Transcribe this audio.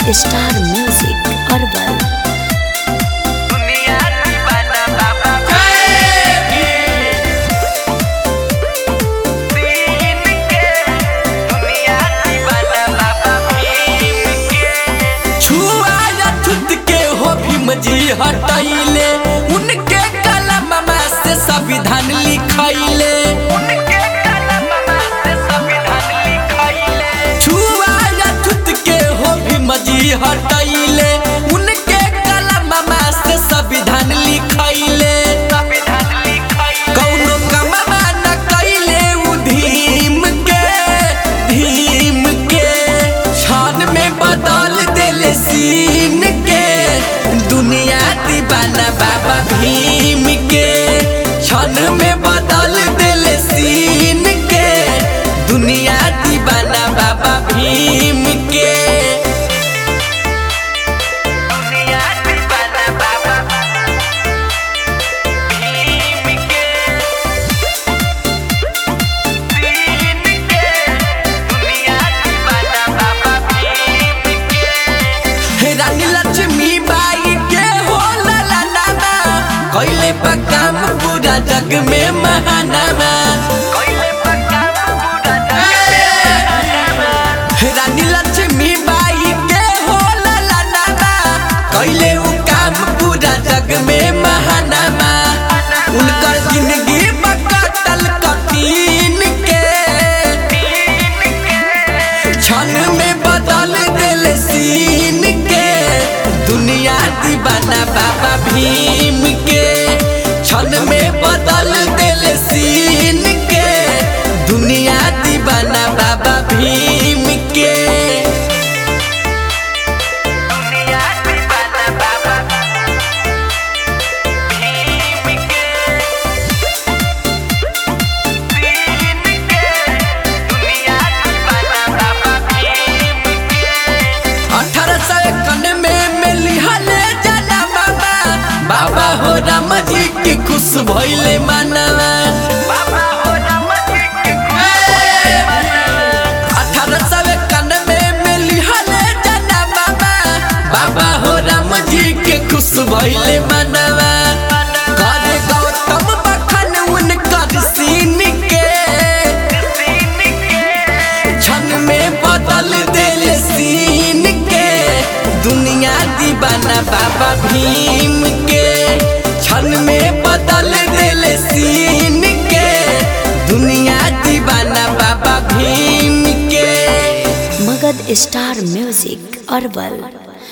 star music herbal दुनिया दीवाना बाबा दीन के दुनिया दीवाना बाबा भीम के छुआ या छुत के हो भीम जी हटैले उनके कलम से संविधान लिखैले उनके कलम से संविधान लिखैले छुआ या छुत के हो भीम जी हटैले उनके कलम से संविधान लिखैले संविधान लिखैले कौनो कमवा न कैले उ धीम के धीम के क्षण में बदल देले सीन के दुनिया दीवाना बाबा भीम के क्षण में बदल देले सीन के दुनिया दीवाना बाबा भीम के दुनिया दीवाना बाबा भीम के दीन के दुनिया दीवाना बाबा भीम के रानी लक्ष्मी बाई के हो लाला नाना कैले काम पूरा जग में महानामा कोइले पक्का पूरा रानी लक्ष्मी बाई के हो लाला नाना कैले उ काम पूरा जग में महानामा उनकर जिंदगी बकटल कठिन के क्षण में बदल दिल सीन के दुनिया दीवाना बाबा भीम के क्षण में बदल दिल सीन के दुनिया दीवाना बाबा भीम के दुनिया दीवाना बाबा भीम के दीन के दुनिया दीवाना बाबा भीम के अठारह सौ इक्यावन में मिली हले जना बाबा बाबा हो राम जी की खुश भइले मानवा बाबा हो राम जी के अठारह सौ इक्यावन में मिली हले जना बाबा बाबा हो राम जी के खुश भइले मानवा करे गौतम बखन उनकर सीन के दीन के क्षण में बदल दिल सीन के दुनिया दीवाना बाबा भीम के क्षण में बदल दिल सीन के दुनिया दीवाना बाबा भीम के मगध स्टार म्यूजिक अरबल